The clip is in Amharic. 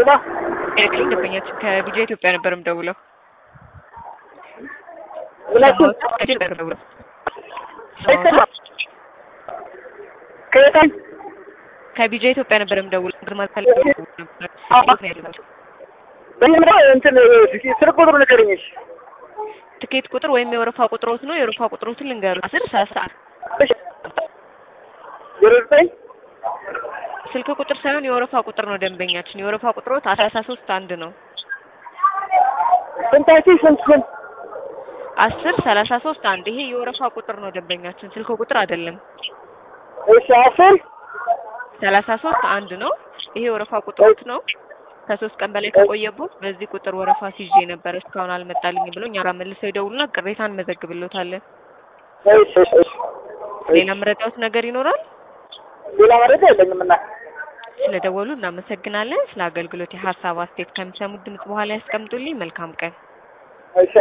ሌላ ኤሌክትሪክ ደንበኛችን ከቢጃ ኢትዮጵያ ነበር የምደውለው። ምናችን ከቢጃ ነበር የምደውለው። አይሰማም። ከየት ከቢጃ ኢትዮጵያ ነበር የምደውለው። ግርማ ፈልገው ነበር። በምን እንትን ስልክ ቁጥሩ ንገረኝ። እሺ ትኬት ቁጥር ወይም የወረፋ ቁጥሮት ነው። የወረፋ ቁጥሮትን ልንገሩት። አስር ሰላሳ እሺ ዜሮ ዘጠኝ ስልክ ቁጥር ሳይሆን የወረፋ ቁጥር ነው ደንበኛችን። የወረፋ ቁጥሮት አስራ ሶስት አንድ ነው። ስንታችን ስንት ስንት አስር ሰላሳ ሶስት አንድ ይሄ የወረፋ ቁጥር ነው ደንበኛችን፣ ስልክ ቁጥር አይደለም። እሺ አስር ሰላሳ ሶስት አንድ ነው። ይሄ የወረፋ ቁጥሮት ነው። ከሶስት ቀን በላይ ከቆየቦት በዚህ ቁጥር ወረፋ ሲይዤ ነበር እስካሁን አልመጣልኝ ብሎ እኛ ጋር መልሰው ይደውሉና ቅሬታ እንመዘግብሎታለን። እሺ እሺ እሺ ሌላ መረጃዎት ነገር ይኖራል? ሌላ መረጃ የለኝም እና ስለደወሉ እናመሰግናለን። ስለ አገልግሎት የሀሳብ አስተያየት ከሚሰሙት ድምጽ በኋላ ያስቀምጡልኝ። መልካም ቀን። እሺ